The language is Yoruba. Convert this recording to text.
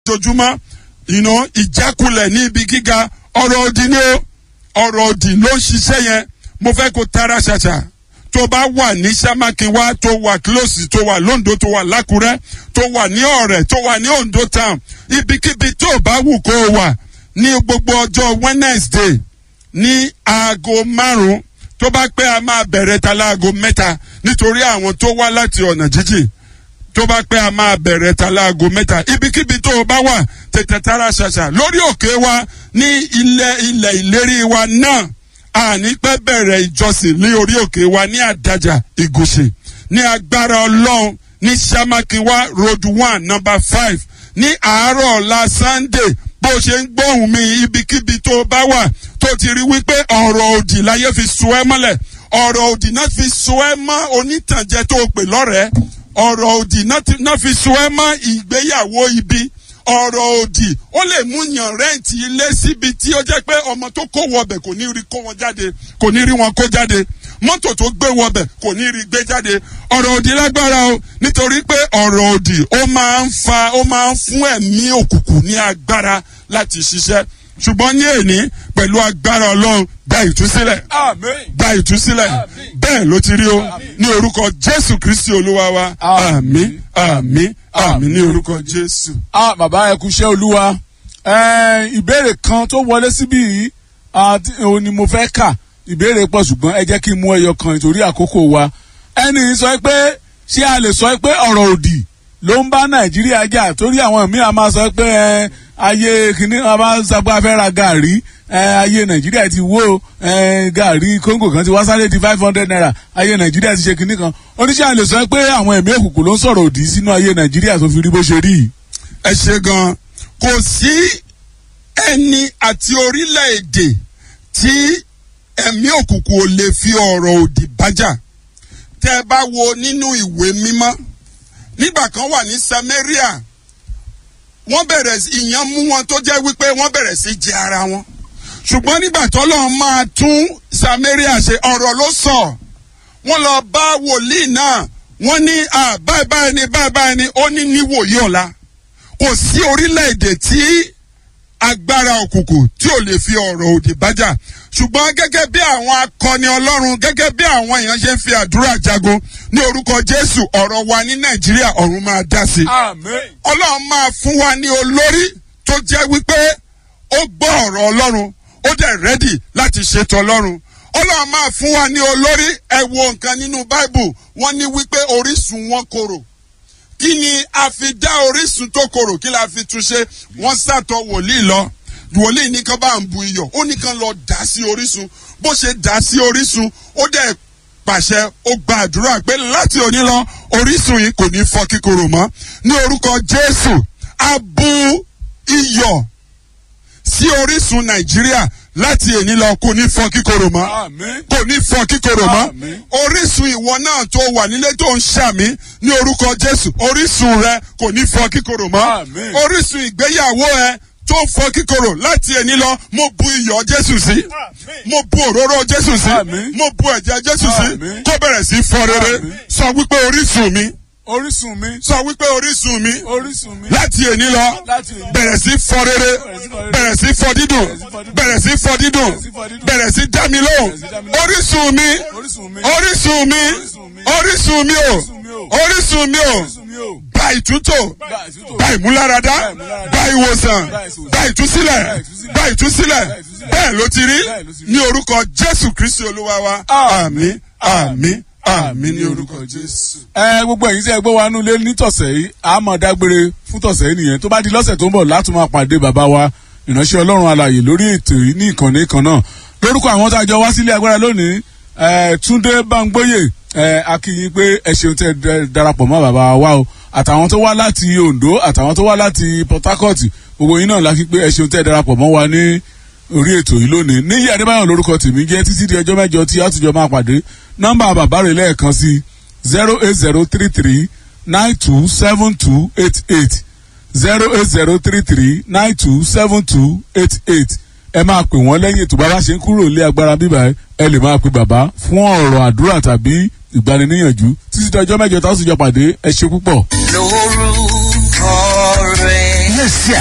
ojoojúmọ́ ìná ìjákulẹ̀ ní ibi gíga ọ̀rọ̀ òdì ni ó ọ̀rọ̀ òdì ló ń ṣiṣẹ́ yẹn mo fẹ́ kó tara ṣàṣà tó bá wà ní samakinwa tó wà close tó wà londo tó wà lákùrẹ́ tó wà ní ọ̀rẹ́ tó wà ní ondo town ibikíbi tó bá wù kó o wà ní gbogbo ọjọ́ wednesday ní aago márùn-ún tó bá pẹ́ a máa bẹ̀rẹ̀ ta láago mẹ́ta nítorí àwọn tó wá láti ọ̀nà jíjìn tó bá pẹ́ a máa bẹ̀rẹ̀ ta láago mẹ́ta ibikíbi tó o bá wà tètè tara ṣàṣà lórí òkè wa ní ilẹ̀ ilẹ̀ ìlérí wa náà àní pẹ́ bẹ̀rẹ̀ ìjọsìn ní orí òkè wa ní àdájà ìgòsè ní agbára ọlọ́run ní samakiwa road one number five ní àárọ̀ ọ̀la sunday bó ṣe ń gbóhùn mi ibikíbi tó o bá wà tó ti rí wípé ọ̀rọ̀ òdì láyé fi so ẹ́ mọ́lẹ̀ ọ̀rọ̀ òdì náà fi so ẹ́ mọ́ onítànjẹ tó o pè lọ́rẹ̀ẹ́ ọ̀rọ̀ òdì náà fi so ẹ́ mọ́ ìgbéyàwó ibi ọ̀rọ̀ òdì ó lè mú yàn rẹ́ǹtì ilé síbi tí ó jẹ́ pé ọmọ tó kó wọbẹ̀ kò ní rí kó wọn jáde kò ní rí wọn kó jáde mọ́tò tó gbé wọbẹ̀ kò ní rí gbé jáde ọ̀rọ̀ òdì lágbára o nítorí pé ọ̀rọ̀ òdì ó máa ń fa ó máa ń fún ẹ̀mí òkùnkùn ní agbára láti ṣiṣẹ́ ṣùgbọ́n ní èní pẹ̀lú agbára ọlọ́run gba ìtúsílẹ̀ gba ìtúsílẹ̀ bẹ́ẹ̀ ló ti rí o ní orúkọ jésù kristi olúwa wa àmì àmì àmì ní orúkọ jésù. ah bàbá ẹ kú iṣẹ́ olúwa ìbéèrè kan tó wọlé síbí yìí òun ni mo fẹ́ kà ìbéèrè pọ̀ ṣùgbọ́n ẹ jẹ́ kí n mú ẹyọ kan nítorí àkókò wa ẹni sọ pé ṣé a lè sọ pé ọ̀rọ̀ òdì ló ń bá nàìjíríà jà torí àwọn míì a máa sọ pé ayé kìíní a máa sọ pé a fẹ́ ra gàrí ayé nàìjíríà ti wó gàrí kóńgò kan ti wá sáré di five hundred naira ayé nàìjíríà ti ṣe kìíní kan oníṣẹ́ a lè sọ pé àwọn ẹ̀mí òkùnkùn ló ń sọ̀rọ̀ òdì sínú ayé nàìjíríà tó fi rí bó ṣe rí. ẹ ṣe gan kò sí ẹni àti orílẹ̀-èdè tí ẹ̀mí òkùnkùn ò lè fi ọ̀rọ̀ òdì bájà tẹ́ ẹ bá wo nínú ìwé mímọ́ nígbà kan wà ní samaria wọ́n bẹ̀rẹ̀ ìyàn mú wọn tó jẹ́ wípé wọ́n bẹ̀rẹ̀ sí jẹ ara wọn ṣùgbọ́n nígbà tọ́lọ́run máa tún samaria ṣe ọ̀rọ̀ ló sọ wọ́n lọ bá wòlíì náà wọ́n ní báyìí báyìí ni báyìí báyìí ni ó ní níwòye ọ̀la kò sí orílẹ̀-èdè tí agbára òkùnkùn tí ò lè fi ọ̀rọ̀ òdì bájà ṣùgbọ́n gẹ́gẹ́ bí àwọn akọni ọlọ́run gẹ́gẹ́ bí àwọn èèyàn ṣe ń fi àdúrà jagun ní orúkọ jésù ọ̀rọ̀ wa ní nàìjíríà ọ̀run máa dá sí. ọlọ́run máa fún wa ní olórí tó jẹ́ wípé ó gbọ́ ọ̀rọ̀ ọlọ́run ó dẹ̀ rẹ́dì láti ṣètò ọlọ́run ọlọ́run máa fún wa ní olórí ẹ wo nǹkan nínú báìbù wọ́n ní wípé orísun wọn korò kí ni a fi dá orísun tó korò kí la fi túnṣe wọ́n sàtọ̀ wòlíì lọ wòlíì ní kán bá ń bu iyọ̀ ó ní kán lọ dà sí orísun bó ṣe dà sí orísun ó dẹ̀ pàṣẹ ó gba àdúrà pé láti òní lọ orísun yìí kò ní fọ kíkorò mọ́ ní orúkọ jésù a bu iyọ̀ sí orísun nàìjíríà láti èní lọ kò ní fọ kíkorò mọ́ kò ní fọ kíkorò mọ́ orísun ìwọ náà tó wà nílé tó ń ṣàmì ní orúkọ jésù orísun rẹ kò ní fọ kíkorò mọ́ orísun ìgbéyàwó ẹ tó fọ kíkorò láti ẹni lọ mo bu iyọ̀ jésù sí mo bu òróró jésù sí mo bu ẹ̀jẹ̀ jésù sí kó bẹ̀rẹ̀ sí fọ rere sọ wípé orísun mi orísun mi. sọ wípé orísun mi. orísun mi. láti èní lọ bẹ̀rẹ̀ sí fọ rere bẹ̀rẹ̀ sí fọ dídùn bẹ̀rẹ̀ sí fọ dídùn bẹ̀rẹ̀ sí dá mi lóhùn orísun mi orísun mi orísun mi o orísun mi o gba ìtúntò gba ìmúláradá gba ìwòsàn gba ìtúsílẹ̀ gba ìtúsílẹ̀ bẹ́ẹ̀ ló ti rí ní orúkọ jésù kristi olúwa wa àmì àmì àmì ní orúkọ jésù. ẹ gbogbo ẹ̀yin tí ẹ gbọ́ wa nú lé nítọ̀sẹ̀ yìí a máa dágbére fún tọ̀sẹ̀ yìí nìyẹn tó bá di lọ́sẹ̀ tó ń bọ̀ láti máa pàdé bàbá wa ìránṣẹ́ ọlọ́run alàyè lórí ètò yìí ní ìkànnì kan náà lórúkọ àwọn tá a jọ wá sílé agbára lónìí túndé báńgbóyè akínyìn pé ẹ ṣeun tẹ darapọ̀ mọ́ bàbá wa o àtàwọn tó wá láti ondo àtàwọn tó wá láti port harcourt gbogbo yín náà lákì pé ẹ ṣeun tẹ darapọ̀ mọ́ wa ní orí ètò yìí lónìí níyì adébáyọ̀ lórúkọ tèmi jẹ́ títí di ọjọ́ mẹ́jọ tí àtúnjọ máa pàdé nọ́mbà bàbá rẹ̀ lẹ́ẹ̀kan sí zero eight zero three three nine two seven two eight eight zero eight zero three three nine two seven two eight eight ẹ máa pè wọ́n lẹ́yìn ètò bàbá ṣe ń kúrò lé agbára bíbá ẹ lè máa pe bàbá fún ọ̀rọ̀ àdúrà tàbí ìgbaniníyànjú títí di ọjọ́ mẹ́jọ táwọn sì jọ pàdé ẹ ṣe púpọ̀. lórúkọ rẹ̀. kíyèsí